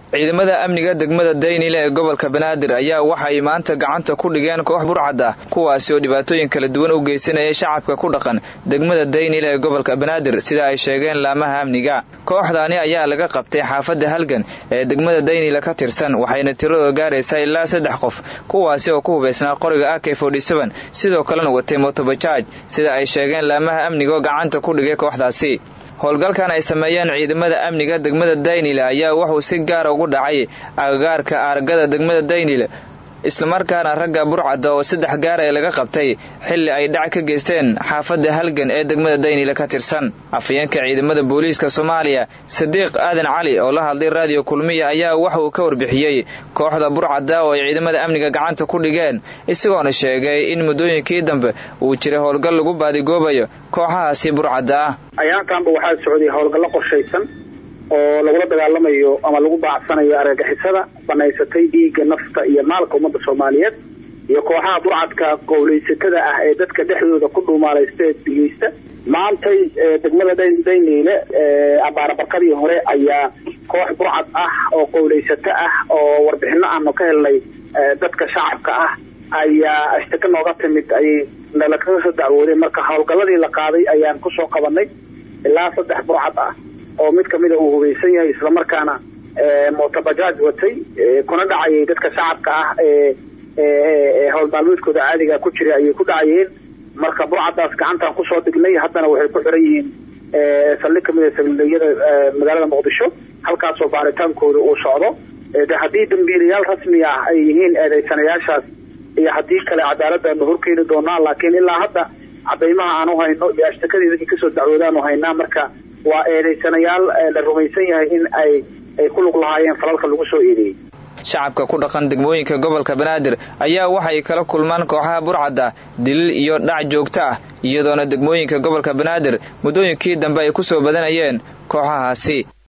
ciidamada amniga degmada daynile ee gobolka banaadir ayaa waxay maanta gacanta ku dhigeen koox burcad ah kuwaasi oo dhibaatooyin kala duwan u geysanayay shacabka ku dhaqan degmada daynile ee gobolka banaadir sida ay sheegeen laamaha amniga kooxdaani ayaa laga qabtay xaafadda halgan ee degmada daynile ka tirsan waxayna tiradooda gaaraysaa ilaa saddex qof kuwaasi oo ku hubaysnaa qoriga ak sidoo kalena watay motobajaaj sida ay sheegeen laamaha amniga oo gacanta ku dhigay kooxdaasi howlgalkan ay sameeyeen ciidamada amniga degmada daynile ayaa wuxuu si gaara ugu dhacay agagaarka aargada degmada daynile islamarkaana ragga burcadda oo saddex gaar ee laga qabtay xilli ay dhac ka geysteen xaafadda halgan ee degmada daynile ka tirsan afayeenka ciidamada booliiska soomaaliya sadiiq aadan cali oo la hadlay raadiyo kulmiya ayaa waxa uu ka warbixiyey kooxda burcadda oo ay ciidamada amniga gacanta ku dhigeen isagoona sheegay in muddooyinkii dambe uu jiray howlgal lagu baadigoobayo kooxahaasi burcadda ah ayaankanba waxaa socday howlgallo qorshaysan oo lagula dagaalamayo ama lagu baacsanayo argagixisada banaysatay dhiigga nafta iyo maalka ummadda soomaaliyeed iyo kooxaha burcadka qowleysatada ah ee dadka dhexdooda ku dhuumaalaysta ee digeysta maantay degmada dayniile abaarabarkadii hore ayaa koox burcad ah oo qowleysato ah oo warbixino aanu ka helnay dadka shacabka ah ayaa ashtaka nooga timid ayay nala kaga soo dacwoodeen marka howlgalladii la qaaday ayaan kusoo qabanay ilaa saddex burcad ah oo mid kamida uu hubaysan yahay islamarkaana motobajaaj watay kuna dhacayay dadka shacabka ah ee howl maalmeedkooda caadiga ku jiray ayay ku dhacayeen marka burcadaas gacantaan kusoo dhignay haddana waxay ku xiran yihiin saldhig kamida saldhigyada magaalada muqdisho halkaasoo baaritaankooda uu socdo de haddii dambiilayaal rasmi ah ay yihiin eedeysanayaashaas iyo haddii kale cadaaladdaanu horkeeni doonaa laakiin ilaa hadda cadaymaha aanu hayno iyo ashtakadii dadkii kasoo dacwoodaanu haynaa marka waa eedeysanayaal la rumaysan yahay in ay ay ku lug lahaayeen falalka lagu soo eedeeyey shacabka ku dhaqan degmooyinka gobolka banaadir ayaa waxay kala kulmaan kooxaha burcadda dilil iyo dhac joogto ah iyadoona degmooyinka gobolka banaadir muddooyinkii dambe ay ku soo badanayeen kooxahaasi